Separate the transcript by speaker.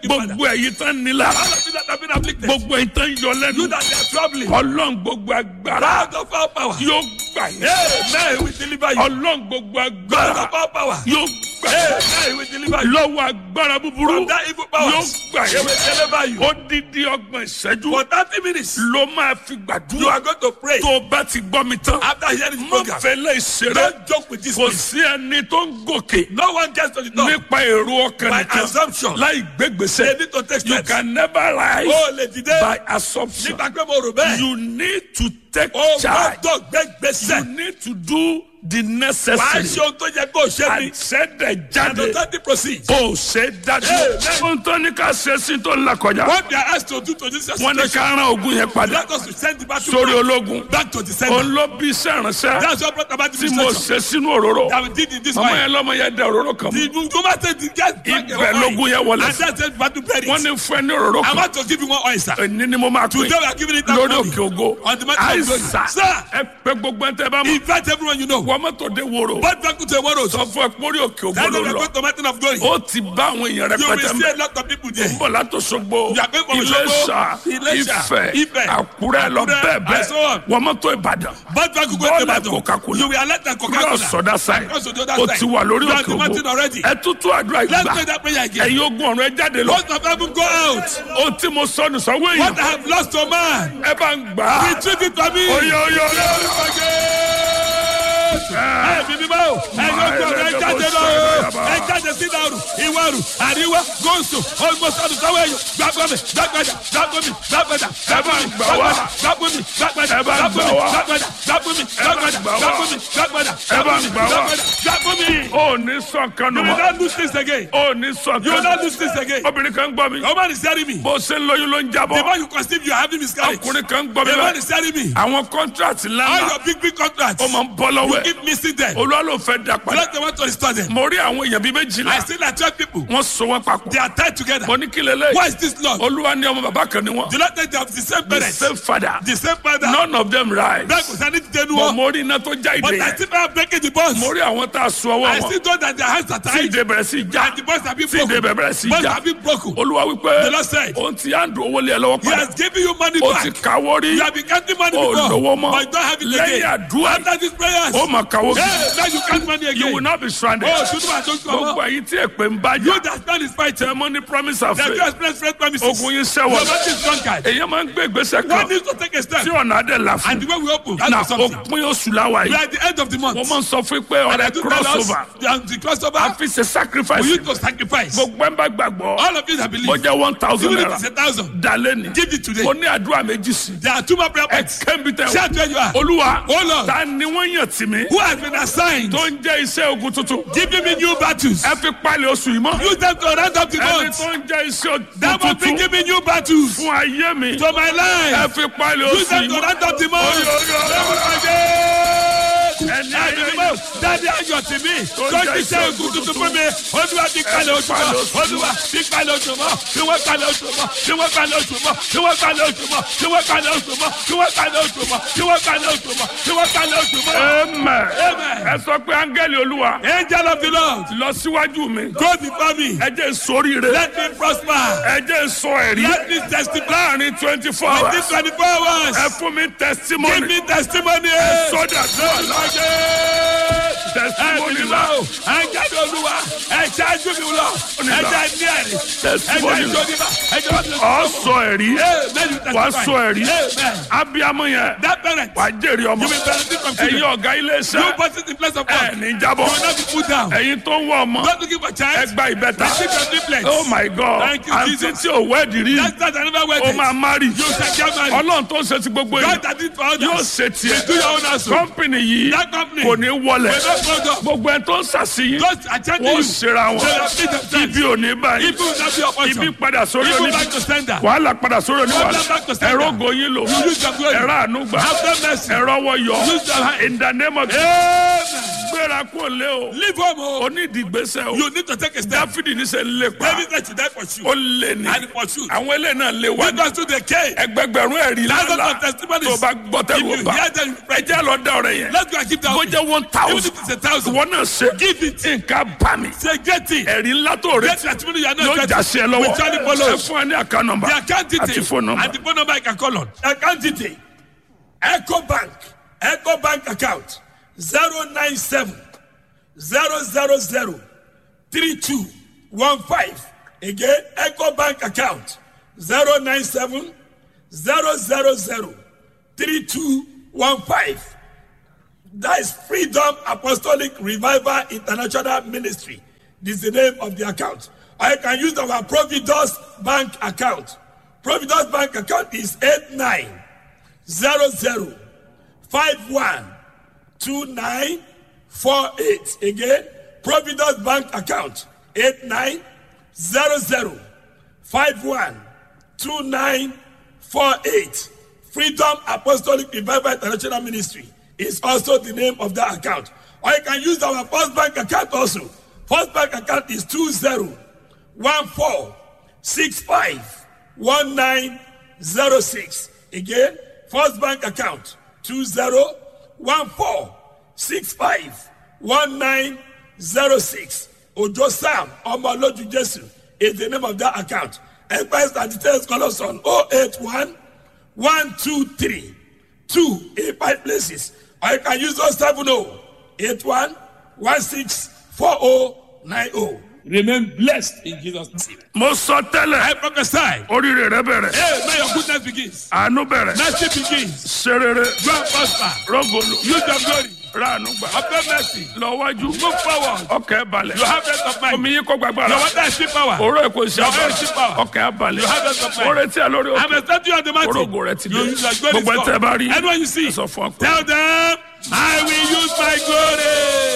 Speaker 1: afflicting father.
Speaker 2: gbogbo ẹ̀yin tán nílá
Speaker 1: All of you that have been afflicted.
Speaker 2: gbogbo ẹ̀yin tán yọ lẹ́nu
Speaker 1: You that are troubling.
Speaker 2: ọlọ́run gbogbo agbára
Speaker 1: God of all power.
Speaker 2: yóò gbà yín
Speaker 1: Amen. We deliver you.
Speaker 2: ọlọ́run gbogbo
Speaker 1: God
Speaker 2: agbára
Speaker 1: of all power.
Speaker 2: yóò gbà yín
Speaker 1: Amen. We deliver you.
Speaker 2: lọ́wọ́ agbára búburú
Speaker 1: From that evil power.
Speaker 2: yóò gbà
Speaker 1: He
Speaker 2: yín
Speaker 1: will deliver you.
Speaker 2: odidi ọgbọ̀n ìṣẹ́jú
Speaker 1: For 30 minutes.
Speaker 2: ló máa fi
Speaker 1: You
Speaker 2: gbàdúrà
Speaker 1: are going to pray.
Speaker 2: tó o bá ti gbọ́ mi tán
Speaker 1: After hearing the
Speaker 2: mo
Speaker 1: program.
Speaker 2: fẹ́lẹ́ ìṣeré
Speaker 1: Don't joke with this.
Speaker 2: kò
Speaker 1: thing.
Speaker 2: sí ẹni tó ń gòkè
Speaker 1: No one gets to the top.
Speaker 2: nípa èrò ọkàn
Speaker 1: By
Speaker 2: nìkan
Speaker 1: assumption.
Speaker 2: láì
Speaker 1: They
Speaker 2: gbégbèsè
Speaker 1: need to take
Speaker 2: you
Speaker 1: steps.
Speaker 2: can never rise
Speaker 1: Oh, lè dìde.
Speaker 2: by assumption
Speaker 1: Nígbà pé mo rò bẹ́ẹ̀.
Speaker 2: you need to take
Speaker 1: Oh,
Speaker 2: charge
Speaker 1: gbọ́dọ̀ gbé
Speaker 2: you
Speaker 1: gbèsè.
Speaker 2: need to do the
Speaker 1: Wàá
Speaker 2: necessary
Speaker 1: ṣe ohun tó yẹ kó o ṣe ni.
Speaker 2: àṣẹdẹ
Speaker 1: And
Speaker 2: jáde
Speaker 1: the thirty proceed.
Speaker 2: ó ṣe dájú
Speaker 1: Amen.
Speaker 2: ohun tó ní ká ṣe sí tó ń là kọjá
Speaker 1: What they are asked to do to this
Speaker 2: wọn ní
Speaker 1: situation.
Speaker 2: ká rán ogun yẹn padà
Speaker 1: Let us to send the battle
Speaker 2: sórí
Speaker 1: back,
Speaker 2: ológun
Speaker 1: back to the
Speaker 2: òun
Speaker 1: center.
Speaker 2: ló bí iṣẹ́ ìránṣẹ́
Speaker 1: That's what brought about the
Speaker 2: tí mo
Speaker 1: situation.
Speaker 2: ṣe sínú òróró
Speaker 1: That we did in this
Speaker 2: ọmọ
Speaker 1: way.
Speaker 2: yẹn lọ́mọ yẹn dẹ òróró kan mọ́
Speaker 1: The woman said the guy drank the
Speaker 2: ibẹ̀
Speaker 1: whole
Speaker 2: lógun
Speaker 1: oil.
Speaker 2: yẹn wọlé
Speaker 1: And that's it, battle buried.
Speaker 2: wọ́n ní fún ẹ ní òróró
Speaker 1: I
Speaker 2: kan
Speaker 1: want to give you one oil, sir.
Speaker 2: ẹni ni mo máa pè
Speaker 1: Today we are giving it that
Speaker 2: lórí
Speaker 1: money.
Speaker 2: òkè ògo
Speaker 1: On the mountain of glory.
Speaker 2: àìsà
Speaker 1: Sir,
Speaker 2: ẹ pé gbogbo ẹ tẹ bá mọ
Speaker 1: invite everyone you know.
Speaker 2: wọ́n mọ́tò dé wòrò
Speaker 1: But back to one road.
Speaker 2: sọ fún ẹ pórí òkè ògo
Speaker 1: That's
Speaker 2: ló
Speaker 1: why we are
Speaker 2: lọ
Speaker 1: going to mountain of glory.
Speaker 2: ó ti bá àwọn èèyàn
Speaker 1: You will
Speaker 2: rẹpẹtẹ
Speaker 1: see
Speaker 2: mẹ
Speaker 1: a lot of people there.
Speaker 2: bọ̀ látòsogbo
Speaker 1: You are going from
Speaker 2: Iléṣà
Speaker 1: Òṣogbo, Iléṣà,
Speaker 2: Ifẹ̀
Speaker 1: Ifẹ̀,
Speaker 2: Àkúrẹ́ lọ
Speaker 1: Àkúrẹ́,
Speaker 2: bẹ́ẹ̀
Speaker 1: and so
Speaker 2: bẹ́ẹ̀
Speaker 1: on.
Speaker 2: wọ́n mọ́tò Ìbàdàn
Speaker 1: But back to
Speaker 2: Bọ́ọ̀lù
Speaker 1: Ibadan.
Speaker 2: Coca-Cola.
Speaker 1: You will alert the
Speaker 2: yóò
Speaker 1: Coca-Cola.
Speaker 2: sọdá sáyẹn
Speaker 1: Cross to the other
Speaker 2: ó
Speaker 1: side.
Speaker 2: ti wà lórí
Speaker 1: You are
Speaker 2: òkè
Speaker 1: the mountain
Speaker 2: ògo
Speaker 1: already.
Speaker 2: ẹ tútù àdúrà
Speaker 1: Let's
Speaker 2: ìgbà
Speaker 1: pray that prayer again.
Speaker 2: ẹ̀yin ogun ọ̀run ẹ jáde lọ
Speaker 1: Most of them go out.
Speaker 2: ohun tí mo sọ nù sọ́wọ́ èèyàn
Speaker 1: What I have lost to man.
Speaker 2: ẹ bá ń gbà á
Speaker 1: Retrieve it for me.
Speaker 2: oyè oyè oyè
Speaker 1: Ẹ bí mi bá o. Ẹ yóò gbọ́ ẹ jáde lọ o. Ẹ jáde sí ìdàrú, ìwárù, àríwá, gòsò, olùmọ̀sánù sáwọ́ ẹ̀yọ. Gbàgbọ́ mi, gbàgbọ́dà, gbàgbọ́ mi, gbàgbọ́dà, gbàgbọ́ mi, gbàgbọ́dà, gbàgbọ́ mi, gbàgbọ́dà,
Speaker 2: Ẹ bá ń
Speaker 1: gbàgbọ́
Speaker 2: gbà
Speaker 1: mi,
Speaker 2: wá.
Speaker 1: gbàgbọ́dà, gbàgbọ́ mi, gbàgbọ́dà,
Speaker 2: gbà wá.
Speaker 1: gbàgbọ́ mi, gbàgbọ́dà,
Speaker 2: Ẹ bá
Speaker 1: gbàgbọ́
Speaker 2: ń
Speaker 1: mi,
Speaker 2: gbà wá.
Speaker 1: gbàgbọ́dà, gbàgbọ́ mi.
Speaker 2: ó ní sọ̀kan nù
Speaker 1: You will
Speaker 2: mọ́
Speaker 1: not lose this again.
Speaker 2: ó ní
Speaker 1: You will
Speaker 2: sọ̀kan
Speaker 1: not lose this again.
Speaker 2: obìnrin kan gbọ́ mi
Speaker 1: The woman is telling me.
Speaker 2: bó ṣe ń lóyún ló ń
Speaker 1: The
Speaker 2: jábọ́
Speaker 1: more you conceive, you are having miscarriage. The
Speaker 2: ọkùnrin kan gbọ́ mi
Speaker 1: man
Speaker 2: bẹ́ẹ̀
Speaker 1: is telling me.
Speaker 2: àwọn kọ́ńtrátì
Speaker 1: All
Speaker 2: ńláńlá
Speaker 1: your big, big contracts.
Speaker 2: ó máa ń bọ́ lọ́wọ́
Speaker 1: You
Speaker 2: ẹ̀
Speaker 1: keep missing them.
Speaker 2: olúwa ló fẹ́ dá padà
Speaker 1: Let the want to restore them.
Speaker 2: mo rí àwọn èèyàn bíi méjìlá
Speaker 1: I see that 12 people.
Speaker 2: wọ́n so wọ́n papọ̀
Speaker 1: They are tied together.
Speaker 2: mo ní kí lélẹ̀
Speaker 1: Why is this Lord?
Speaker 2: olúwa ní ọmọ bàbá kan ni wọ́n
Speaker 1: Do not think they have the same
Speaker 2: the
Speaker 1: parents,
Speaker 2: same father
Speaker 1: the same father.
Speaker 2: none of them rise
Speaker 1: Bẹ́ẹ̀ kò sẹ́ni ti dẹnu
Speaker 2: but
Speaker 1: wọn.
Speaker 2: mo rí iná tó já
Speaker 1: But
Speaker 2: ìdè
Speaker 1: I
Speaker 2: yẹn
Speaker 1: still have breaking the bonds.
Speaker 2: mo rí àwọn tá a so ọwọ́
Speaker 1: I
Speaker 2: wọn
Speaker 1: still know that their hands are
Speaker 2: tí
Speaker 1: tied.
Speaker 2: ìdè bẹ̀rẹ̀ sí í já
Speaker 1: And the bonds have been
Speaker 2: tí ìdè
Speaker 1: broken.
Speaker 2: bẹ̀rẹ̀ sí í
Speaker 1: Bonds
Speaker 2: já
Speaker 1: have been broken.
Speaker 2: olúwa wípé
Speaker 1: The Lord said,
Speaker 2: òun ti á ń dùn owó lé ẹ lọ́wọ́
Speaker 1: He
Speaker 2: padà
Speaker 1: has given you money
Speaker 2: ó ti
Speaker 1: back.
Speaker 2: káwó rí
Speaker 1: You have been counting money
Speaker 2: ó
Speaker 1: before.
Speaker 2: lówó mọ́
Speaker 1: But you don't have it
Speaker 2: lẹ́yìn
Speaker 1: again.
Speaker 2: àdúrà
Speaker 1: After these prayers.
Speaker 2: ó mà káwó kí
Speaker 1: Hey, now you count money
Speaker 2: you will
Speaker 1: again.
Speaker 2: not be stranded
Speaker 1: Oh, should I don't come
Speaker 2: gbogbo
Speaker 1: up?
Speaker 2: ẹ̀yin tí èpè ń bá
Speaker 1: You
Speaker 2: jà
Speaker 1: that stand is fighting.
Speaker 2: tẹ mọ́ ní promise of
Speaker 1: That you
Speaker 2: faith
Speaker 1: express faith promises.
Speaker 2: ogun yín
Speaker 1: Your
Speaker 2: sẹ́wọ̀n
Speaker 1: body is drunkard.
Speaker 2: èyàn máa ń gbé ìgbésẹ̀
Speaker 1: One
Speaker 2: kan
Speaker 1: needs to take a step.
Speaker 2: tí ọ̀nà adé là
Speaker 1: And
Speaker 2: fún
Speaker 1: the way we open, that's
Speaker 2: na
Speaker 1: something.
Speaker 2: òpin oṣù láwa
Speaker 1: We
Speaker 2: yìí
Speaker 1: are at the end of the month.
Speaker 2: mo máa ń sọ fún pé
Speaker 1: And I
Speaker 2: ọ̀rẹ́
Speaker 1: do tell us
Speaker 2: crossover
Speaker 1: that the crossover
Speaker 2: a fi ṣe sacrifice
Speaker 1: for you to sacrifice.
Speaker 2: gbogbo ẹ̀ ń bá gbàgbọ́
Speaker 1: All of you that
Speaker 2: mo
Speaker 1: believe,
Speaker 2: jẹ́ one thousand
Speaker 1: even if
Speaker 2: naira
Speaker 1: it's a thousand,
Speaker 2: dalẹ́ ni
Speaker 1: give it today.
Speaker 2: mo ní àdúrà méjì sí
Speaker 1: There are two more prayer
Speaker 2: ẹ
Speaker 1: points.
Speaker 2: kẹ́mi tẹ
Speaker 1: Shout where you are.
Speaker 2: olúwa
Speaker 1: Oh Lord,
Speaker 2: ta ni wọ́n yàn tì mí
Speaker 1: who has been assigned,
Speaker 2: tó ń jẹ́ iṣẹ́ ogun tuntun
Speaker 1: giving me new battles.
Speaker 2: ẹ fi palẹ̀ oṣù yìí mọ́
Speaker 1: Use them to round up the
Speaker 2: ẹni
Speaker 1: month.
Speaker 2: tó ń jẹ́ iṣẹ́ ogun
Speaker 1: That will be
Speaker 2: tuntun
Speaker 1: giving new battles
Speaker 2: fún ayé mi
Speaker 1: to my
Speaker 2: ẹ
Speaker 1: life.
Speaker 2: fi palẹ̀
Speaker 1: Use
Speaker 2: oṣù
Speaker 1: them
Speaker 2: yìí
Speaker 1: to
Speaker 2: mọ́
Speaker 1: round up the month.
Speaker 2: ẹni ayé mi
Speaker 1: Dáadé ayọ̀ tì mí. Tọ́jú iṣẹ́ ogun tuntun fún mi. Olúwa fi kalẹ̀ oṣù mọ́. Olúwa fi kalẹ̀ oṣù mọ́. Fi wọ́n kalẹ̀ oṣù mọ́. Fi wọ́n kalẹ̀ oṣù mọ́. Fi wọ́n kalẹ̀ oṣù mọ́. Fi wọ́n kalẹ̀ oṣù mọ́. Fi wọ́n kalẹ̀ oṣù mọ́. Fi wọ́n kalẹ̀ oṣù mọ́. Fi wọ́n kalẹ̀ oṣù mọ́.
Speaker 2: Amen.
Speaker 1: Amen.
Speaker 2: ẹ sọ pé áńgẹ́lì olúwa
Speaker 1: Angel of the Lord,
Speaker 2: lọ síwájú mi
Speaker 1: go before me.
Speaker 2: ẹ jẹ́ sóríire
Speaker 1: Let me prosper.
Speaker 2: ẹ jẹ́ sọ ẹ̀rí
Speaker 1: Let me testify.
Speaker 2: láàrin twenty four
Speaker 1: Within
Speaker 2: hours
Speaker 1: twenty-four hours.
Speaker 2: ẹ fún mi
Speaker 1: Give
Speaker 2: testimony
Speaker 1: me testimony.
Speaker 2: sọ́dà testimony la
Speaker 1: Ẹ̀jẹ̀ olúwa ẹ̀jẹ̀ ajú mi lọ ẹ̀jẹ̀ ní ẹ̀rí ẹ̀jẹ̀
Speaker 2: testimony la
Speaker 1: ìjọba ẹ̀jẹ̀ ọ̀sẹ̀.
Speaker 2: ọ sọ ẹ̀rí wà á sọ ẹ̀rí
Speaker 1: Amen.
Speaker 2: abiyamọ yẹn
Speaker 1: That parent,
Speaker 2: wà á jèrè ọmọ
Speaker 1: you will benefit from
Speaker 2: ẹ̀yin
Speaker 1: children.
Speaker 2: ọ̀gá ilé
Speaker 1: You
Speaker 2: iṣẹ́
Speaker 1: put it in place of
Speaker 2: ẹ̀
Speaker 1: God.
Speaker 2: ní
Speaker 1: You
Speaker 2: jábọ̀
Speaker 1: will not be put down.
Speaker 2: ẹ̀yin tó ń wọ ọmọ
Speaker 1: Not looking for
Speaker 2: ẹ
Speaker 1: child.
Speaker 2: gba ìbẹ́ta
Speaker 1: Receive your triplets.
Speaker 2: oh my god
Speaker 1: Thank you,
Speaker 2: àǹtí
Speaker 1: Jesus.
Speaker 2: tí ò wẹ́ẹ̀dì rí
Speaker 1: That's not another way.
Speaker 2: ó máa má rí
Speaker 1: You shall get married.
Speaker 2: ọlọ́run tó ń ṣe ti gbogbo yìí
Speaker 1: God that did for
Speaker 2: yóò
Speaker 1: others.
Speaker 2: ṣe tiẹ̀
Speaker 1: Do your own also.
Speaker 2: kọ́mpìnì yìí
Speaker 1: That company
Speaker 2: kò ní wọlẹ̀
Speaker 1: will not go down.
Speaker 2: gbogbo ẹ̀ tó ń ṣàṣeyìn
Speaker 1: Those attending
Speaker 2: wọ́n
Speaker 1: you.
Speaker 2: ṣera wọn
Speaker 1: They will feed themselves.
Speaker 2: ibi ò ní báyìí
Speaker 1: Ibi will not be your portion.
Speaker 2: ibi padà sórí
Speaker 1: Ibi
Speaker 2: oníbi
Speaker 1: back to sender.
Speaker 2: wàhálà padà sórí oníwàhálà
Speaker 1: Problem back to sender.
Speaker 2: ẹ̀rọ goyin lò
Speaker 1: You use your glory.
Speaker 2: ẹ̀rọ ànúgbà
Speaker 1: Have them mercy.
Speaker 2: ẹ̀rọ wọ̀yọ̀
Speaker 1: Use your hand.
Speaker 2: in the name of
Speaker 1: Amen. nine.
Speaker 2: gbéra kó lé o
Speaker 1: Leave home. oh.
Speaker 2: onídìgbésẹ̀ o
Speaker 1: You need to take a step.
Speaker 2: dáfídì níṣẹ́ ń lè pa
Speaker 1: David said to die for you.
Speaker 2: ó lè ní
Speaker 1: And pursue.
Speaker 2: àwọn eléyìí náà lè wá
Speaker 1: Lead us to the cave.
Speaker 2: ẹgbẹgbẹ̀rún ẹ̀rí
Speaker 1: Thousands
Speaker 2: lálá
Speaker 1: of testimonies.
Speaker 2: tó bá gbọ́
Speaker 1: If
Speaker 2: tẹ́lẹ̀
Speaker 1: you
Speaker 2: bá
Speaker 1: hear them,
Speaker 2: ẹ jẹ́ lọ dá ọ̀rẹ́ yẹn
Speaker 1: let's go and keep that.
Speaker 2: bó jẹ́ one thousand
Speaker 1: Even if it's a thousand.
Speaker 2: wọn náà ṣe
Speaker 1: Give it.
Speaker 2: nǹkan bá mi
Speaker 1: Say great thing.
Speaker 2: ẹ̀rí ńlá tó
Speaker 1: Great
Speaker 2: retí
Speaker 1: testimony you are
Speaker 2: yóò
Speaker 1: not
Speaker 2: já sí ẹ lọ́wọ́
Speaker 1: With Charlie
Speaker 2: ẹ
Speaker 1: follows.
Speaker 2: fún ẹ ní àká nọmba
Speaker 1: The account detail
Speaker 2: àti phone number.
Speaker 1: and the phone number I can call on. Account detail. Echo Bank. Echo Bank account. 097 000 3215. Again, Echo Bank account. 097 000 3215. That is Freedom Apostolic Revival International Ministry. This is the name of the account. Or you can use our Providus Bank account. Providus Bank account is 8900512948. Again, Providus Bank account 8900512948. Freedom Apostolic Revival International Ministry is also the name of that account. Or you can use our First Bank account also. First Bank account is 2014651906. Again, First Bank account 2014651906. Ojo Sam Omoloju Jesu is the name of that account. Enquiries and details call us on 081 one two three two eight five places or you can use 070 81 16 40 90. Remain blessed in Jesus' name.
Speaker 2: mo sọ tẹ́lẹ̀
Speaker 1: I prophesy.
Speaker 2: oríire rẹ bẹ̀rẹ̀
Speaker 1: Hey, may your goodness begins.
Speaker 2: àánú bẹ̀rẹ̀
Speaker 1: Mercy begins.
Speaker 2: serere
Speaker 1: Go and prosper.
Speaker 2: rọgòlò
Speaker 1: Use your glory.
Speaker 2: ráàánú gbà
Speaker 1: Obtain mercy.
Speaker 2: lọ́wájú
Speaker 1: Move forward.
Speaker 2: ọkẹ́ balẹ̀
Speaker 1: You have rest of mind.
Speaker 2: omi yín kó gbàgbára
Speaker 1: Your water is still power.
Speaker 2: òró èkó iṣẹ́
Speaker 1: Your oil is still power.
Speaker 2: ọkẹ́ abalẹ̀
Speaker 1: You have rest of mind.
Speaker 2: ó retí ẹ lórí
Speaker 1: I'm
Speaker 2: òkè
Speaker 1: expecting you on the mountain.
Speaker 2: orógo rẹ ti dé
Speaker 1: You use your glory.
Speaker 2: gbogbo ẹ tẹ bá rí
Speaker 1: Anyone you see,
Speaker 2: ẹ sọ fún ọ pé
Speaker 1: tell them, I will use my glory.